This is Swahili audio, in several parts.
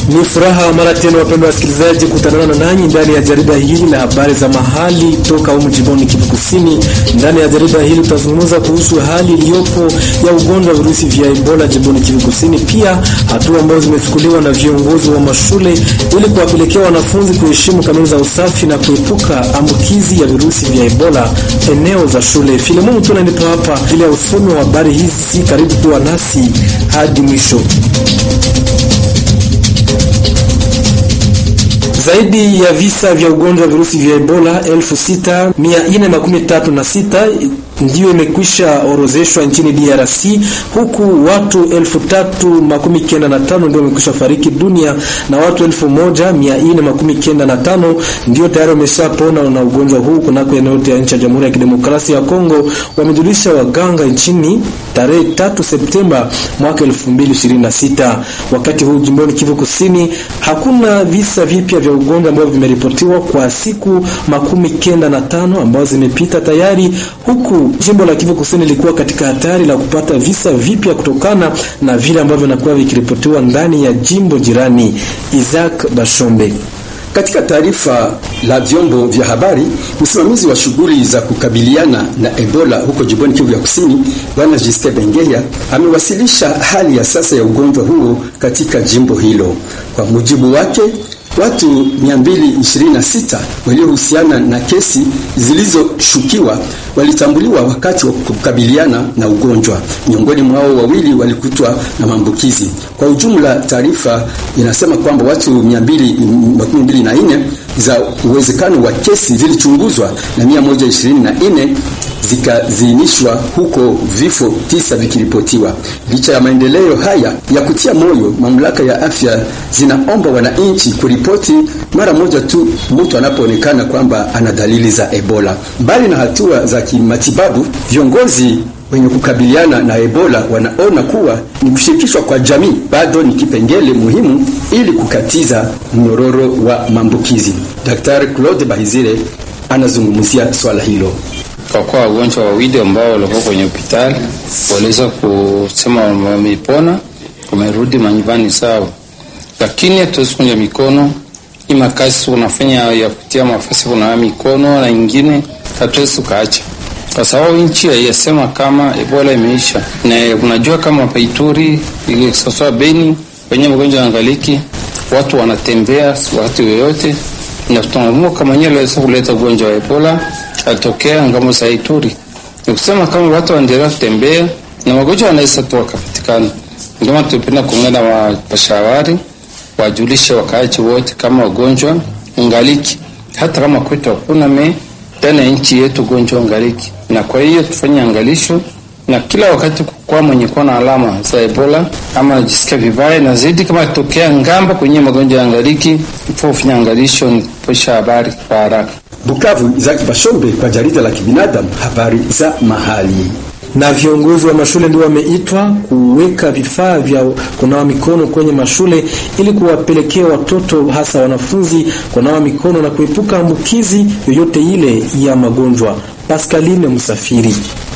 Ni furaha mara tena, wapendwa wasikilizaji, kutanana na nanyi ndani ya jarida hili la habari za mahali toka humu jimboni Kivu Kusini. Ndani ya jarida hili tutazungumza kuhusu hali iliyopo ya ugonjwa wa virusi vya Ebola jimboni Kivu Kusini, pia hatua ambazo zimechukuliwa na viongozi wa mashule ili kuwapelekea wanafunzi kuheshimu kanuni za usafi na kuepuka ambukizi ya virusi vya Ebola eneo za shule. Filemon Mtuna nipo hapa ili ya usomi wa habari hizi. Karibu kuwa nasi hadi mwisho. Zaidi ya visa vya ugonjwa wa virusi vya Ebola 6436 ndiyo imekwisha orozeshwa nchini DRC, huku watu 3095 ndio wamekwisha fariki dunia na watu 1495 ndio tayari wameshapona na ugonjwa huu kunako eneo yote ya nchi ya Jamhuri ya Kidemokrasia ya Kongo, wamejulisha waganga nchini tarehe 3 Septemba mwaka 2026. Wakati huu jimboni Kivu Kusini hakuna visa vipya vya ugonjwa ambavyo vimeripotiwa kwa siku makumi kenda na tano ambazo zimepita tayari, huku jimbo la Kivu Kusini lilikuwa katika hatari la kupata visa vipya kutokana na vile ambavyo vinakuwa vikiripotiwa ndani ya jimbo jirani. Isaac Bashombe katika taarifa la vyombo vya habari, msimamizi wa shughuli za kukabiliana na Ebola huko jimboni Kivu ya Kusini, Bwana Justin Bengeya amewasilisha hali ya sasa ya ugonjwa huo katika jimbo hilo. Kwa mujibu wake, watu 226 waliohusiana na kesi zilizoshukiwa walitambuliwa wakati wa kukabiliana na ugonjwa. Miongoni mwao wawili walikutwa na maambukizi. Kwa ujumla, taarifa inasema kwamba watu 224 za uwezekano wa kesi zilichunguzwa na 124 zikaziinishwa huko, vifo tisa vikiripotiwa. Licha ya maendeleo haya ya kutia moyo, mamlaka ya afya zinaomba wananchi kuripoti mara moja tu mtu anapoonekana kwamba ana dalili za Ebola. Mbali na hatua za kimatibabu, viongozi wenye kukabiliana na Ebola wanaona kuwa ni kushirikishwa kwa jamii bado ni kipengele muhimu ili kukatiza mnyororo wa maambukizi. Daktari Claude Bahizire anazungumzia swala hilo. Kwa kuwa wagonjwa wawili ambao walikuwa kwenye hospitali waliweza kusema wamepona, wamerudi manyumbani sawa, lakini hatuwezi kunja mikono hii makasi unafanya ya kutia mafasi kunawa mikono na ingine hatuwezi tukaacha, kwa sababu nchi haiyasema kama Ebola imeisha, na unajua kama Paituri ile sasa Beni wenye mgonjwa angaliki, watu wanatembea wakati yoyote, na tunaamua kama yeye aliweza kuleta ugonjwa wa Ebola alitokea ngamo za Ituri. Ni kusema kama watu waendelea kutembea na magonjwa yanaweza tu wakapatikana. Ndio maana tupenda kuungana wapashawari wajulishe wakaaji wote kama ugonjwa ungaliki, hata kama kwetu hakuna me ndani ya nchi yetu ugonjwa ungaliki, na kwa hiyo tufanye angalisho na kila wakati kwa mwenye kuwa na alama za Ebola ama anajisikia vibaya na zaidi, kama tokea ngamba kwenye magonjwa ya angaliki, ifo ufanya angalisho ni kuposha habari kwa haraka. Bukavu, Isaac Bashombe kwa jarida la kibinadamu, habari za mahali. Na viongozi wa mashule ndio wameitwa kuweka vifaa vya kunawa mikono kwenye mashule ili kuwapelekea watoto hasa wanafunzi kunawa mikono na kuepuka ambukizi yoyote ile ya magonjwa. Pascaline Msafiri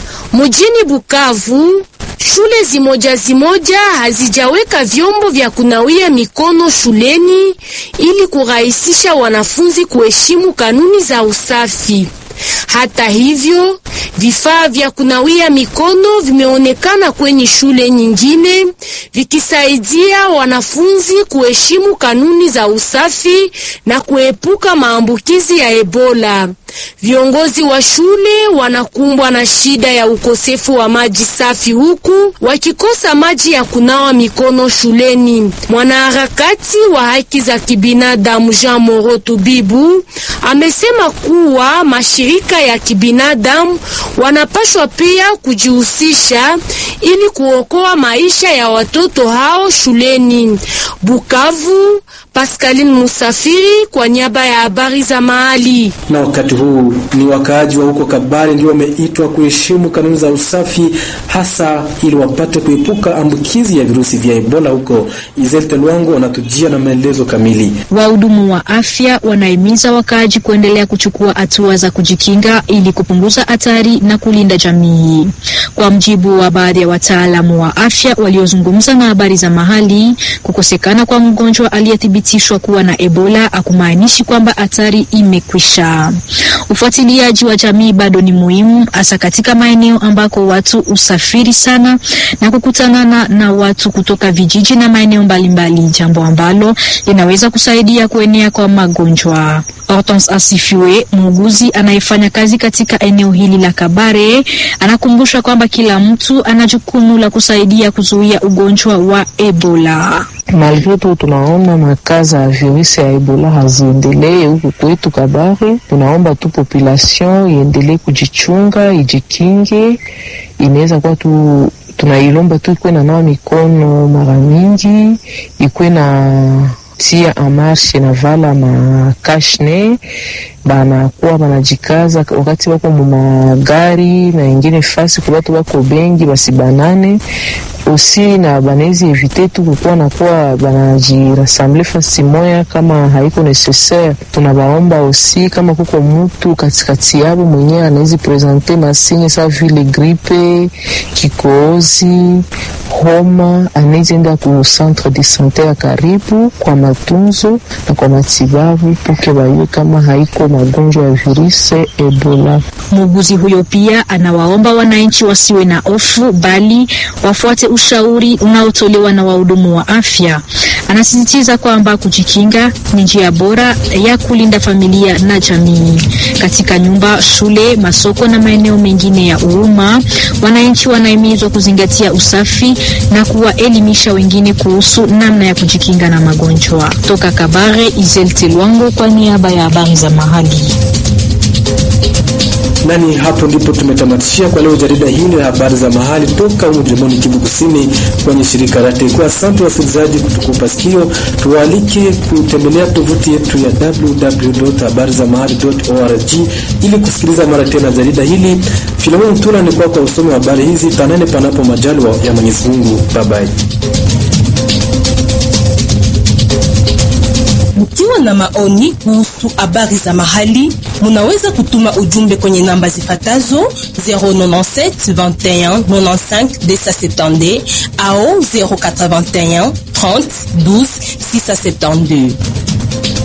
Mjini Bukavu shule zimoja zimoja hazijaweka vyombo vya kunawia mikono shuleni ili kurahisisha wanafunzi kuheshimu kanuni za usafi. Hata hivyo, vifaa vya kunawia mikono vimeonekana kwenye shule nyingine vikisaidia wanafunzi kuheshimu kanuni za usafi na kuepuka maambukizi ya Ebola. Viongozi wa shule wanakumbwa na shida ya ukosefu wa maji safi huku wakikosa maji ya kunawa mikono shuleni. Mwanaharakati wa haki za kibinadamu Jean Moro Tubibu amesema kuwa mashirika ya kibinadamu wanapaswa pia kujihusisha ili kuokoa maisha ya watoto hao shuleni. Bukavu, Pascaline Musafiri kwa niaba ya habari za mahali. Na wakati huu ni wakaaji wa huko Kabare ndio wameitwa kuheshimu kanuni za usafi, hasa ili wapate kuepuka ambukizi ya virusi vya Ebola huko. Izelte Lwango wanatujia na maelezo kamili. Wahudumu wa afya wanahimiza wakaaji kuendelea kuchukua hatua za kujikinga ili kupunguza hatari na kulinda jamii. Kwa mjibu wa baadhi ya wataalamu wa afya waliozungumza na habari za mahali, kukosekana kwa mgonjwa aliyethibitishwa kuwa na Ebola hakumaanishi kwamba hatari imekwisha. Ufuatiliaji wa jamii bado ni muhimu, hasa katika maeneo ambako watu usafiri sana na kukutanana na watu kutoka vijiji na maeneo mbalimbali, jambo ambalo linaweza kusaidia kuenea kwa magonjwa. Hortense Asifiwe, muuguzi anayefanya kazi katika eneo hili la Kabare, anakumbusha kwamba kila mtu ana jukumu la kusaidia kuzuia ugonjwa wa Ebola. Malgre tu tunaona makaza ya virusi ya Ebola haziendelee huku kwetu Kabare, tunaomba tu population iendelee kujichunga, ijikinge. Inaweza kuwa tu tunailomba tu ikuwe na nawa mikono mara mingi, ikuwe na tia amarshe na vala makashne banakuwa banajikaza wakati wako mumagari na ingine fasi kwa watu wako bengi basibanane osi na banawezi evite tu kukuwa nakuwa banajirasamble fasi moya kama haiko necessaire. Tunabaomba osi kama kuko mutu katikati yabo mwenyewe anawezi presente masinye sa vile gripe, kikohozi, homa, anawezi enda ku centre de sante ya karibu kwa matunzo na kwa matibabu puke bayue kama haiko magonjwa ya virusi Ebola. Muuguzi huyo pia anawaomba wananchi wasiwe na hofu bali wafuate ushauri unaotolewa na wahudumu wa afya. Anasisitiza kwamba kujikinga ni njia bora ya kulinda familia na jamii. Katika nyumba, shule, masoko na maeneo mengine ya umma, wananchi wanahimizwa kuzingatia usafi na kuwaelimisha wengine kuhusu namna ya kujikinga na magonjwa. Toka Kabare, Izelte Lwango kwa niaba ya habari za mahali. Nani hapo ndipo tumetamatishia kwa leo jarida hili la habari za mahali toka humu jimboni Kivu Kusini kwenye shirika la Tekwa. Asante wasikilizaji kutukupa sikio, tuwaalike kutembelea tovuti yetu ya www.habarizamahali.org ili kusikiliza mara tena jarida hili. Filemon Tula ni kwa kwa usomi wa habari hizi, tanane panapo majaliwa ya Mwenyezi Mungu. Bye bye. Mkiwa na maoni kuhusu habari za mahali, munaweza kutuma ujumbe kwenye namba zifatazo 097 21 95 270 au 081 30 12 672.